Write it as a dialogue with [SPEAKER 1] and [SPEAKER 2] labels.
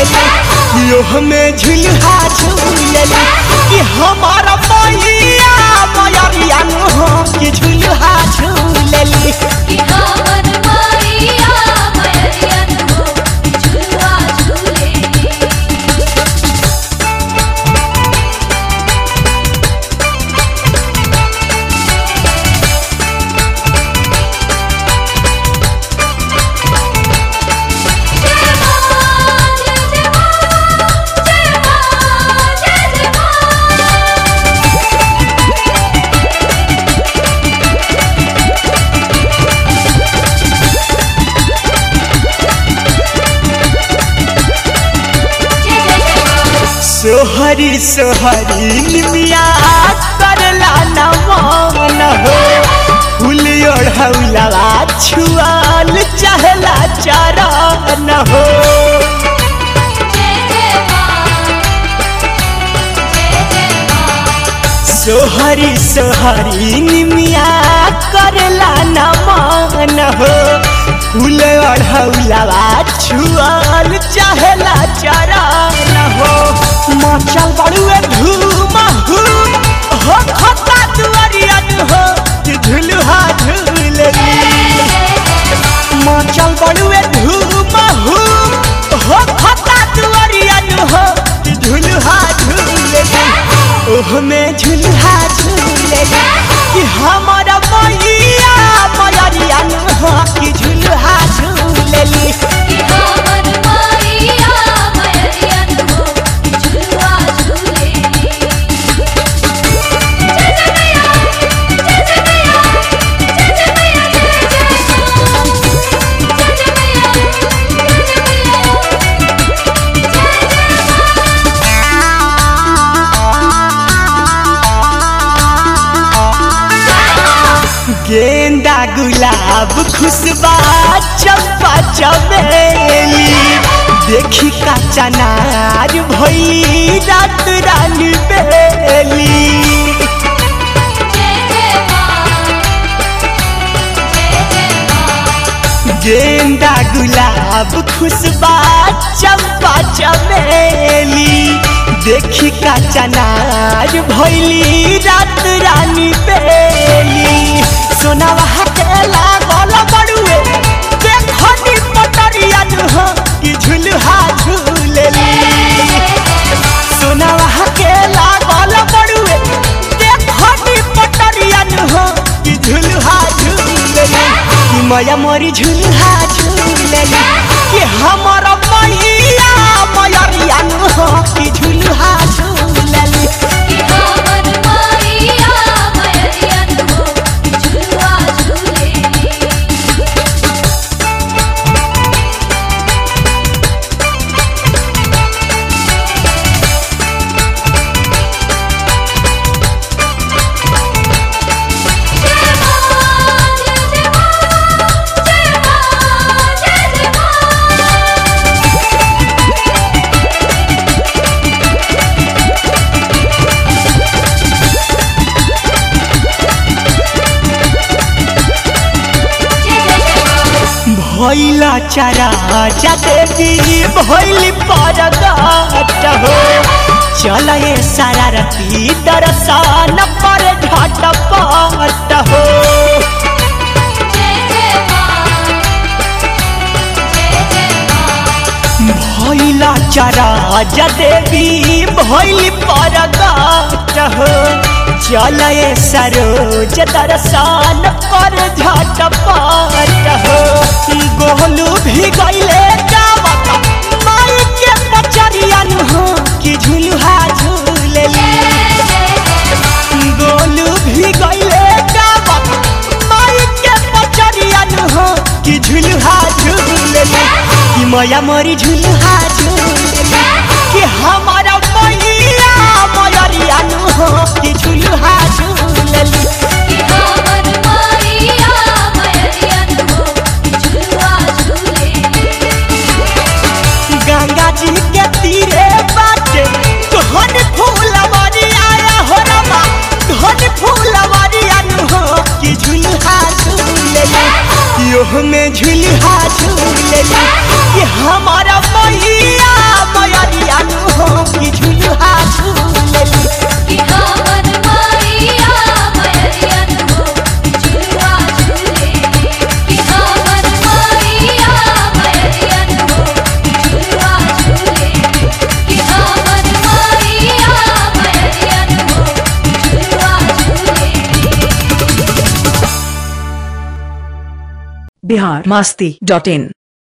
[SPEAKER 1] झूलेली यो हमें झुलहा झूलेली कि हमारा मैया मैया हो कि झुलहा झूलेली
[SPEAKER 2] कि हमर मैया मैयन हो झुलुआ झूलेली जय मां जय जय मां जय मां जय जय मां जय जय जय मां
[SPEAKER 1] सोहरी सोहरी निमिया करला नमन हो फूल ओढ़ौला छुआल चहला चरण हो
[SPEAKER 2] जय जय मां जय जय मां
[SPEAKER 1] सोहरी सोहरी निमिया करला नमन हो फूल ओढ़ौला छुआल चहला चरण हो मचल बड़ुए धूम हूम हो खता दुआरियन हो कि झुलुहा झूलली मचल बड़ुए धूम हूम हो खता दुआरियन हो कि झुलुहा झूलली ओह में झुलुहा झूलली कि हमारा मैया मैयन हो कि झुलुहा झूलली
[SPEAKER 2] कि हमर मैया मैयन हो झुलुआ झूलेली जय जय मैया जय जय मैया जय जय मैया जय जय मां जय जय मैया जय जय मैया जय जय
[SPEAKER 1] गेंदा गुलाब खुशबा चंपा चमेली देखी का चनार भई रात रानी बेली
[SPEAKER 2] जय जय मां जय जय मां
[SPEAKER 1] गेंदा गुलाब खुशबा चंपा चमेली देखी का चनार भैली रात रानी बेली सोनावा के लागल बड़ुए देखनी पटरिया हो कि झुलहा झूलेली सोनावा के लागल बड़ुए देखनी पटरिया हो कि झुलहा झूलेली कि मैया मोरी झुलहा झूलेली कि हमर मैया मैया हो कि झुलहा झूलेली
[SPEAKER 2] कि हमर मैया मैयन हो झुलुआ झूलेली जय मां जय जय मां जय मां जय जय मां जय जय जय मां
[SPEAKER 1] भैला चरा देवी भैली परगट हो चल ये सारा रती दर्शन पर झटपट हो
[SPEAKER 2] जय जय मां जय जय मां
[SPEAKER 1] भैला चरा देवी भैली परगट हो चल ये सरोज दर्शन पर झटपट हो गोलू भी गईले जावत माई के पचरियन हो कि झुलुहा झूलेली गोलू भी गईले गावत माई के पचरियन हो कि झुलुहा झूलेली कि मैया मोरी झुलुहा झूलेली कि हमारा मैया मैयरियन हो कि झुलुहा झूलेली
[SPEAKER 2] कि हमर मैया मैयन हो झुलुआ झूलेली
[SPEAKER 1] गंगा जी के तीरे बाटे धन फूलवारी आया हो रमा धन फूलवारी अनु हो कि झुलहा झूलेली यो में झुलहा झूलेली कि हमारा मैया
[SPEAKER 3] बिहार मास्ती डॉट इन